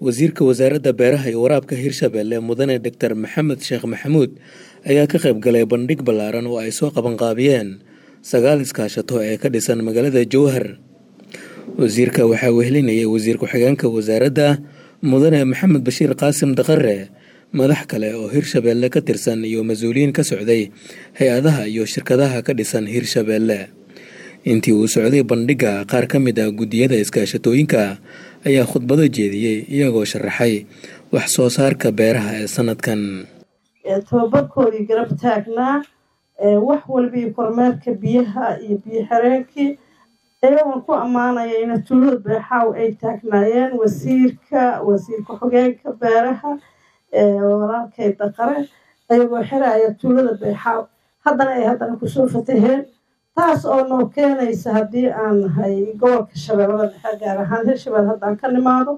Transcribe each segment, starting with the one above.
wasiirka wasaaradda beeraha iyo waraabka hirshabelle mudane doctor maxamed sheekh maxamuud ayaa ka qayb galay bandhig ballaaran oo ay soo qabanqaabiyeen sagaal iskaashato ee ka dhisan magaalada jowhar wasiirka waxaa wehelinayay wasiir ku-xigeenka wasaaradda mudane maxamed bashiir qaasim daqare madax kale oo hirshabelle ka tirsan iyo mas-uuliyiin ka socday hay-adaha iyo shirkadaha ka dhisan hirshabelle intii uu socday bandhigga qaar ka mid ah guddiyada iskaashatooyinka ayaa khudbado jeediyey iyagoo sharaxay wax soo saarka beeraha ee sanadkan tababarkoodii garab taagnaa wax walba iyo kormeerka biyaha iyo biyo xireenkii iyagoon ku ammaanaya ina tuulada beexaaw ay taagnaayeen wasiirka wasiir ku-xigeenka beeraha walaalkay daqare ayagoo xiraya tuulada beexaaw haddana ay haddana kusoo fataheen taas oo noo keenaysa haddii aan nahay gobolka shabeellada dhexe gaar ahaan hirshabelle haddaan ka nimaado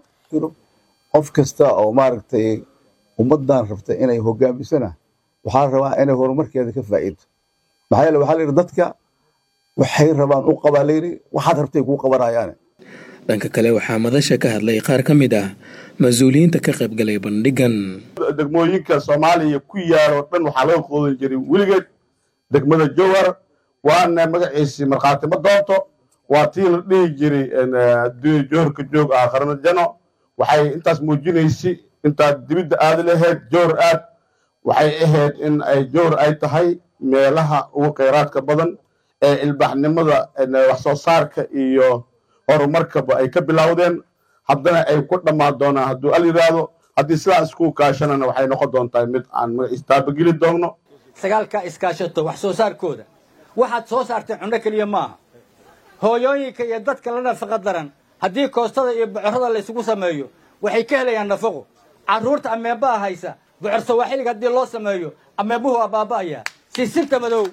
qof kasta oo maaragtay ummaddan rabta inay hogaamisana waxaa rabaa inay horumarkeeda ka faa'iido maxaa yeele waxaa layidhi dadka waxay rabaan u qabaa layidhi waxaad rabtay kuu qabanayaane dhanka kale waxaa madasha ka hadlay qaar ka mid ah mas-uuliyiinta ka qaybgalay bandhigan degmooyinka soomaaliya ku yaalo dhan waxaa laga qoodan jiray weligeed degmada jowhar waana magaciisii markhaati ma doonto waa tii la dhihi jiray adduunya jowharka joog aakharna jano waxay intaas muujinaysay intaad dibidda aadi lahayd jowhar aad waxay ahayd in ay jowhar ay tahay meelaha ugu kheyraadka badan ee ilbaaxnimada wax soo saarka iyo horumarkaba ay ka bilowdeen haddana ay ku dhammaan doonaan hadduu al yidhaahdo haddii sidaa isku kaashanana waxay noqon doontaa mid aan istaabageli doonno sagaalka iskaashato wax soo saarkooda waxaad soo saarteen cunno keliya maaha hooyooyinka iyo dadka la nafaqa daran haddii koostada iyo bocorrada laysugu sameeyo waxay ka helayaan nafaqo carruurta ameebaa haysa bocor sawaaxiliga haddii loo sameeyo ameebuhu waa baaba'ayaa sisinta madow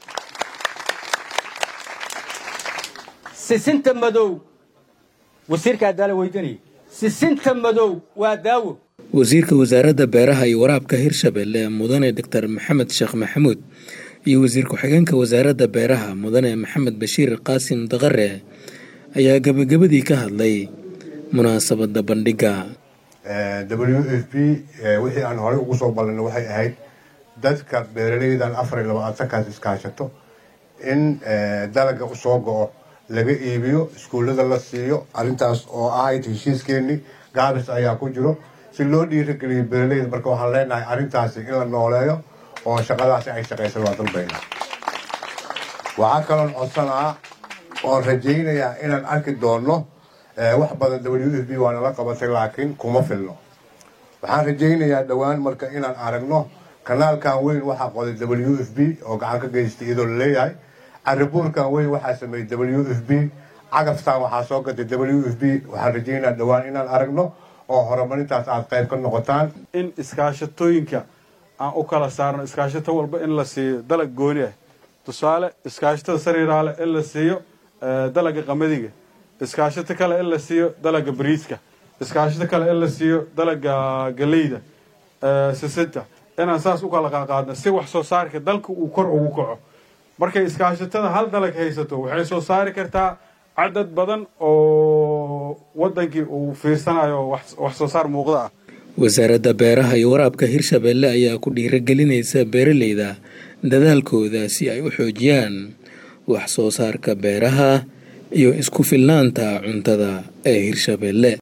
sisinta madow wasiirka adaala weydanaya sisinta madow waa daawo wasiirka wasaaradda beeraha iyo waraabka hirshabelle mudane doctor maxamed sheekh maxamuud iyo wasiir ku-xigeenka wasaaradda beeraha mudane maxamed bashiir qaasim daqare ayaa gebagabadii ka hadlay munaasabadda bandhigga w f p wixii aan horey ugu soo ballinay waxay ahayd dadka beeraleydan afar iyo labaatankaas iskaashato in dalaga usoo go-o laga iibiyo iskuullada la siiyo arrintaas oo ahayd heshiiskeenii gaabis ayaa ku jiro si loo dhiirageliyo beeraleyda marka waxaan leenahay arrintaasi in la nooleeyo oo shaqadaasi ay shaqaysan waa dalbayna waxaa kaloon codsanaa oon rajaynayaa inaan arki doonno wax badan w f b waa nala qabatay laakiin kuma filno waxaan rajaynayaa dhowaan marka inaan aragno kanaalkan weyn waxaa qoday w f b oo gacan ka geystay iyadoo laleeyahay caribuurkan weyn waxaa sameeyey w f b cagaftan waxaa soo gatay w f b waxaan rajaynayaa dhowaan inaan aragno oo horumarintaas aad qayb ka noqotaan in iskaashatooyinka aan u kala saarno iskaashato walba in la siiyo dalag gooni ah tusaale iskaashatada sariiraale in la siiyo dalaga qamadiga iskaashato kale in la siiyo dalaga bariiska iskaashato kale in la siiyo dalaga galeyda sisinta inaan saas u kala qaaqaadno si wax soo saarka dalka uu kor ugu kaco markay iskaashatada hal dalag haysato waxay soo saari kartaa cadad badan oo wadankii uu fiirsanayo wax soo saar muuqda ah wasaaradda beeraha iyo waraabka hirshabelle ayaa ku dhiiragelinaysa beeraleyda dadaalkooda si ay u xoojiyaan wax soo saarka beeraha iyo isku filnaanta cuntada ee hirshabelle